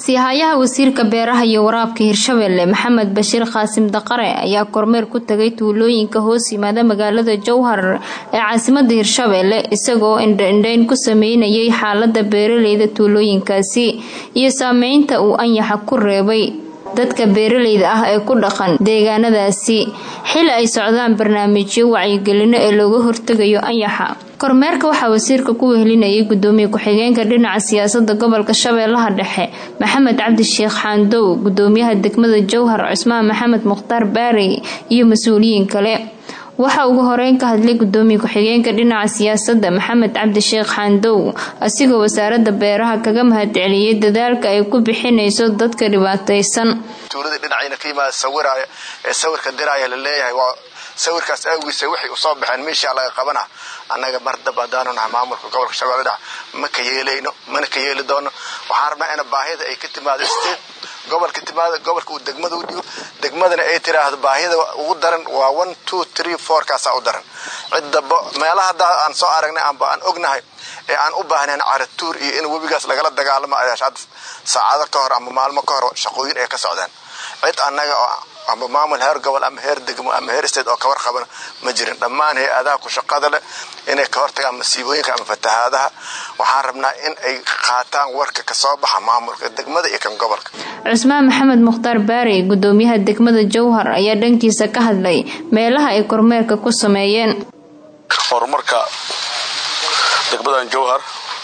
siihayaha wasiirka beeraha iyo waraabka hirshabelle maxamed bashiir qaasim daqare ayaa kormeer ku tagay tuulooyinka hoos yimaada magaalada jowhar ee caasimada hirshabelle isagoo indhaindhayn ku sameynayay xaalada beeraleyda tuulooyinkaasi iyo saameynta uu anyaxa ku reebay dadka beeraleyda ah ee ku dhaqan deegaanadaasi xili ay socdaan barnaamijyo wacyigelino ee looga hortegayo anyaxa kormeerka waxaa wasiirka ku wehelinayay gudoomiye ku-xigeenka dhinaca siyaasada gobolka shabeellaha dhexe maxamed cabdi sheekh xaandow gudoomiyaha degmada jowhar cusmaan maxamed mukhtaar baarey iyo mas-uuliyiin kale waxaa ugu horeyn ka hadlay gudoomiye ku-xigeenka dhinaca siyaasada maxamed cabdi sheekh xaandow asigoo wasaarada beeraha kaga mahadceliyay dadaalka ay ku bixinayso dadka dhibaataysan tuulada dhinacayna ka yimaada sawiraya ee sawirka diraya la leeyahay waa sawirkaas awgiisa waxay usoo baxeen meeshaa laga qabana annaga mardab haddaanu nahay maamulka gobolka shabeelle dhex ma ka yeelayno mana ka yeeli doono waxaan rabnaa ina baahida ay ka timaado state gobolka timaada gobolka uu degmada u dhigo degmadana ay tiraahdo baahida ugu daran waa one two three four kaasaa u daran ciddaba meelaha hadda aan soo aragnay amba aan ognahay ee aan u baahnayn caratuur iyo in webigaas lagala dagaalamo ayaashaad saacado ka hor ama maalmo ka hor shaqooyin ay ka socdeen cid annaga ama maamul heer gobol ama heer degmo ama heer state oo kawar qabana ma jirin dhammaan hay-adaha ku shaqada leh inay ka hortagaan masiibooyinka ama fatahaadaha waxaan rabnaa in ay qaataan warka kasoo baxa maamulka degmada iyo kan gobolka cusmaan maxamed mukhtaar baarey gudoomiyaha degmada jowhar ayaa dhankiisa ka hadlay meelaha ay kormeerka ku sameeyeen horumarka degmadan jowhar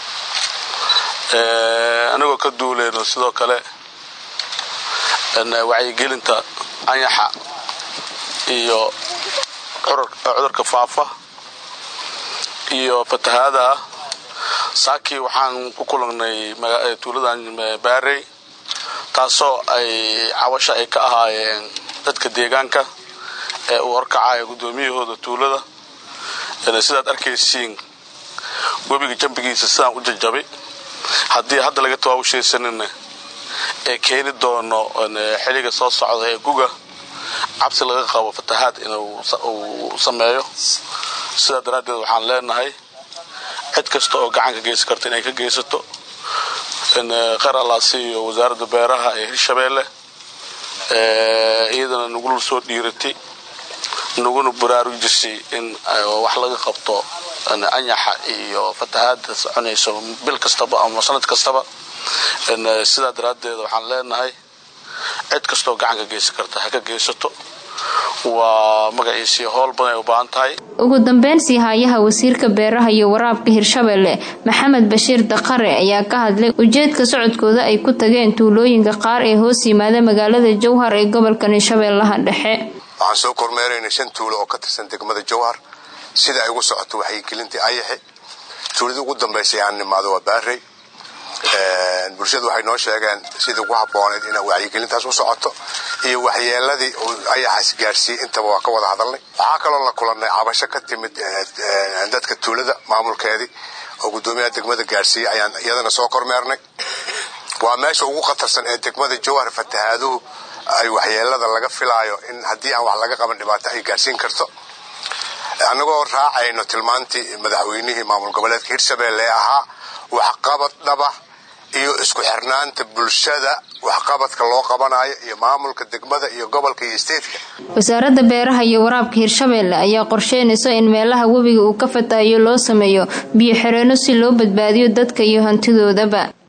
anigoo ka duuleyno sidoo kale wacyigelinta anyaxa iyo cudurka faafa iyo fatahaadaha saakii waxaan ku kulangnay tuuladan baarey taasoo ay cawasha ay ka ahaayeen dadka deegaanka ee uu horkacaya guddoomiyahooda tuulada sidaad arkaysiin webiga jambigiisa sidaan u jajabay haddii hadda laga tawaawushaysanina ee keeni doono xiliga soo socda ee guga cabsi laga qabo fatahaad inuu sameeyo sidaa daraaddeed waxaan leenahay cid kasta oo gacan ka geysan karta inay ka geysato qeyr allaasi iyo wasaaradda beeraha ee hirshabeelle iyadana nagula soo dhiiratay naguna baraarujisay in wax laga qabto anyaxa iyo fatahaada soconayso bil kastaba ama sanad kastaba sidaa daraaddeed waxaan leenahay cid kastoo gacan ka geysan karta ha ka geysato waa magaciisii howl badan ay u baahan tahay ugu dambeyn siihayaha wasiirka beeraha iyo waraabka hirshabelle maxamed bashiir daqare ayaa ka hadlay ujeedka socodkooda ay ku tageen tuulooyinka qaar ee hoos yimaada magaalada jowhar ee gobolkan shabeellaha dhexe waxaan soo kormeeraynay shan tuulo oo ka tirsan degmada jowhar sida ay ugu socoto waxaygelintii ayaxe tuuladii ugu dambaysay aan nimaado waa baarey bulshadu waxay noo sheegeen sidii ugu habbooneyd ina wacyigelintaas u socoto iyo waxyeeladii ayaxaas gaarsiiyey intaba waa ka wada hadalnay waxaa kaloo la kulannay cabasho ka timid dadka tuulada maamulkeedii oo guddoomiyaha degmada gaarsiiyey ayaan iyadana soo kormeernay waa meesha ugu khatarsan ee degmada jowhar fatahaaduhu ay waxyeelada laga filaayo in haddii aan wax laga qaban dhibaato ay gaarsiin karto annagoo raacayno tilmaantii madaxweynihii maamul goboleedka hirshabelle ee ahaa waxqabad dhaba iyo isku xirnaanta bulshada waxqabadka loo qabanayo iyo maamulka degmada iyo gobolka iyo steedka wasaaradda beeraha iyo waraabka hirshabelle ayaa qorsheynaysa in meelaha webiga uu ka fatahayo loo sameeyo biyo xireenno si loo badbaadiyo dadka iyo hantidoodaba